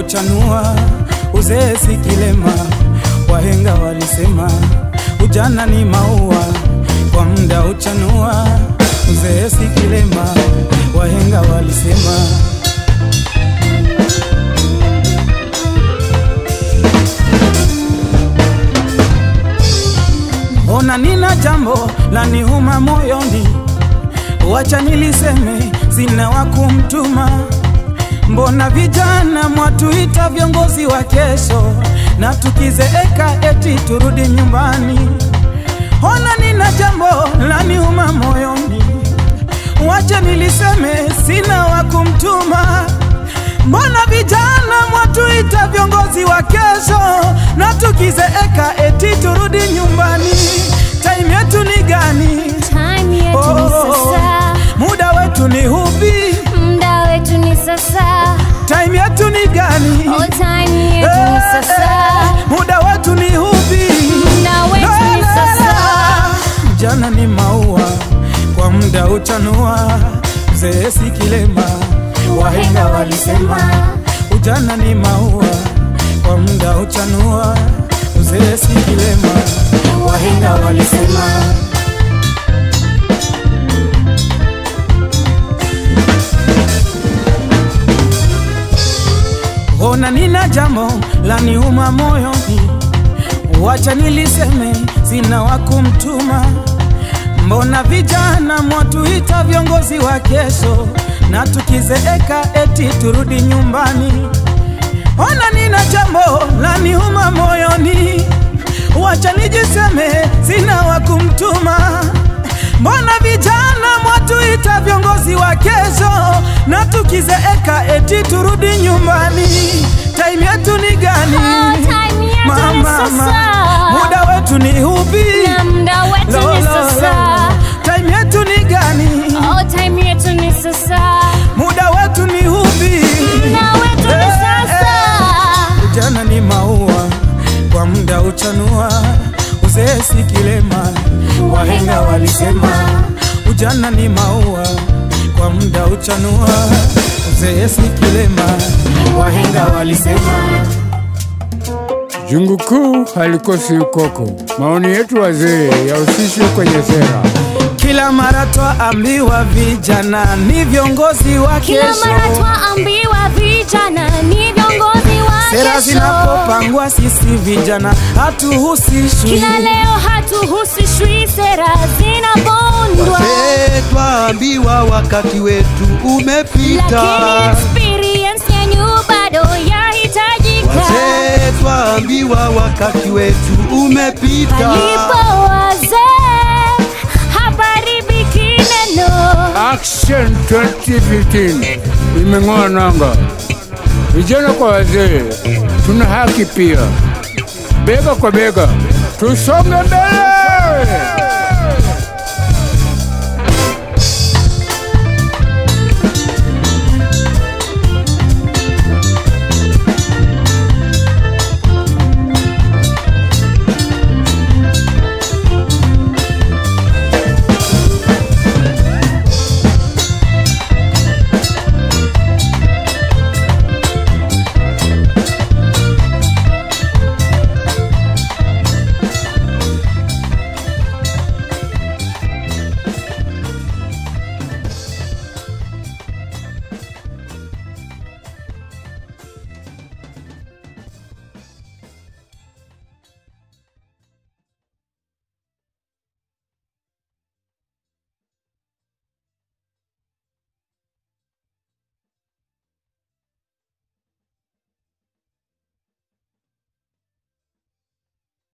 uchanua, uzee si kilema. Wahenga walisema ujana ni maua, kwa muda uchanua, uzee si kilema. Wahenga walisema Ona nina jambo la niuma moyoni, wacha niliseme, sina wa kumtuma. Mbona vijana mwatuita viongozi wa kesho, na tukizeeka eti turudi nyumbani? Ona nina jambo la niuma moyoni, wacha niliseme, sina wa kumtuma. Mbona vijana mwatuita viongozi wa kesho, na tukizeeka eti turudi nyumbani? Time yetu ni gani? Time yetu ni sasa, muda wetu ni upi? muda wetu ni sasa. Time yetu ni gani? Oh, time yetu ni sasa, muda wetu ni upi? muda wetu ni sasa. Jana ni maua, kwa muda uchanua, mzee si kilema. Wahenga walisema ujana ni maua, kwa muda uchanua, mzee si kilema. Wahenga walisema Ona nina jambo la niuma moyoni, wacha niliseme, sina wa kumtuma. Mbona vijana mwatuita viongozi wa kesho, na tukizeeka eti turudi nyumbani? Ona nina jambo la niuma moyoni, wacha nijiseme, sina wa kumtuma. Mbona vijana mwatuita viongozi wa kesho, na tukizeeka eti turudi nyumbani? Time yetu ni gani? Oh, time yetu ni Mama, sasa. muda wetu ni upi? Na muda wetu Lo, ni lo, sasa. lo. Time yetu ni gani? Oh, time yetu ni sasa, Muda wetu ni upi? muda wetu ni Eh, sasa. eh. Ujana ni maua, kwa muda uchanua, uzee si kilema. Wahenga walisema ujana ni maua, kwa muda uchanua, uzee si kilema. Wahenga walisema Jungu kuu halikosi ukoko. Maoni yetu wazee yahusishwe kwenye sera. kila mara twaambiwa vijana ni viongozi wa Kila kesho. mara twaambiwa vijana ni viongozi wa Sera kesho. zinapopangwa sisi vijana hatuhusishwi. Kila leo hatuhusishwi, sera zinabondwa, Wazee twaambiwa wakati wetu umepita. lakini experience yenyu bado yahitajika. Wazee twaambiwa wakati wetu umepita. Palipo wazee haparibiki neno. Action 2015 imeng'oa nanga. Vijana kwa wazee, tuna haki pia. Bega kwa bega, tusonge mbele.